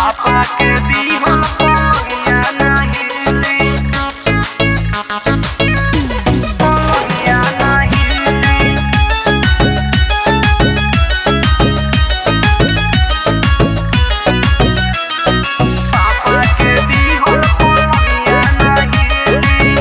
पापा के दीहल पलंगिया नाही हिली पलंगिया नाही हिली पापा के दीहल पलंगिया नाही हिली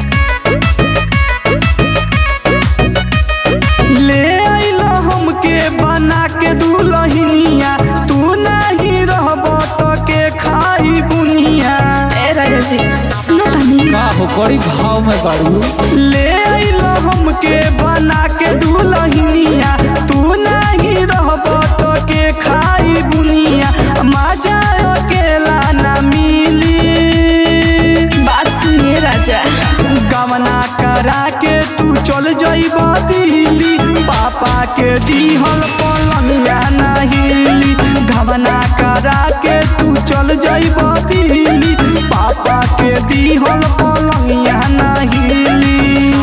ले आइलो हमके बना के दुलहिनिया तू नहीं रहब तो के खाई बुनिया ए राजा जी सुनो तनी का हो बड़ी भाव में बाड़ू ले आइलो हमके बना के दुलहिनिया तू नहीं रहब तो के खाई बुनिया मजा अकेला ना मिली बात सुनिए राजा गवना करा के तू चल जइब दिल्ली पापा के दीहल पलंगिया नहिली गवना करा के तू चल जइब दिल्ली पापा के दीहल पलंगिया नहिली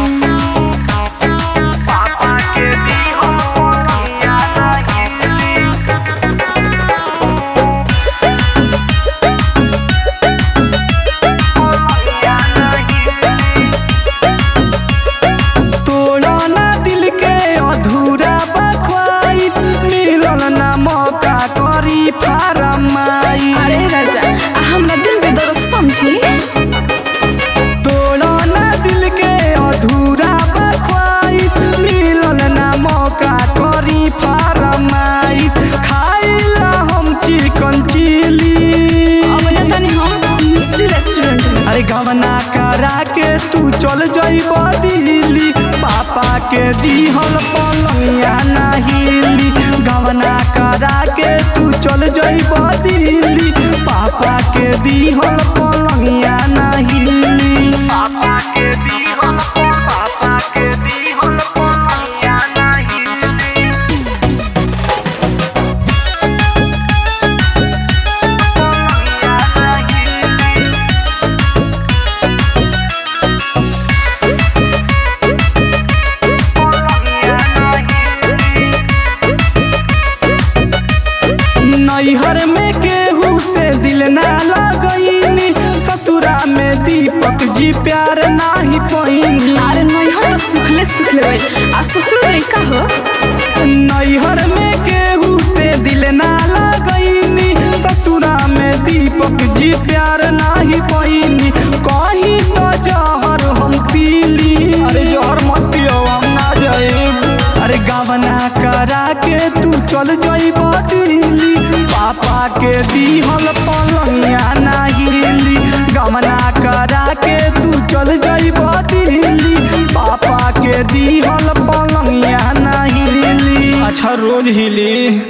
पापा के दीहल पलंगिया नाही हिली पलंगिया नाही हिली तोड़ा ना दिल के अधूरा बख्वाइश मिलल ना मौका करी फारमाई अरे राजा आ हमरा दिल के दर्द समझी तोड़ा ना दिल के अधूरा बख्वाइश मिलल ना मौका करी फारमाइश खाइला हम चिकन चिली अब जतनी हम मिस्ट्री रेस्टोरेंट में अरे गवना करा के तू चल जइब दिल्ली पापा के दीहल पलंगिया नहिली गवना करा के तू चल जइब दिल्ली पापा के दीहल पलंगिया नहिली पापा के दीहल पापा के दीहल पलंगिया नाही हिली पलंगिया नाही हिली पलंगिया नाही हिली नैहर में केहू से दिल ना लगईनी ससुरा में दीपक जी प्यार नाही पैनी अरे नैहर तो सुखले सुखले भाई आ ससुर तो का हो नैहर में केहू से दिल ना लगईनी ससुरा में दीपक जी प्यार नाही पैनी कहीं तो जहर हम पीली अरे जहर मत पियो हम ना जाइब अरे गवना करा के तू चल जइब दिल्ली पापा के दीहल पलंगिया नाहिली गवना करा के तू चल जइब दिल्ली पापा के दीहल पलंगिया नाहिली अच्छा रोज हिली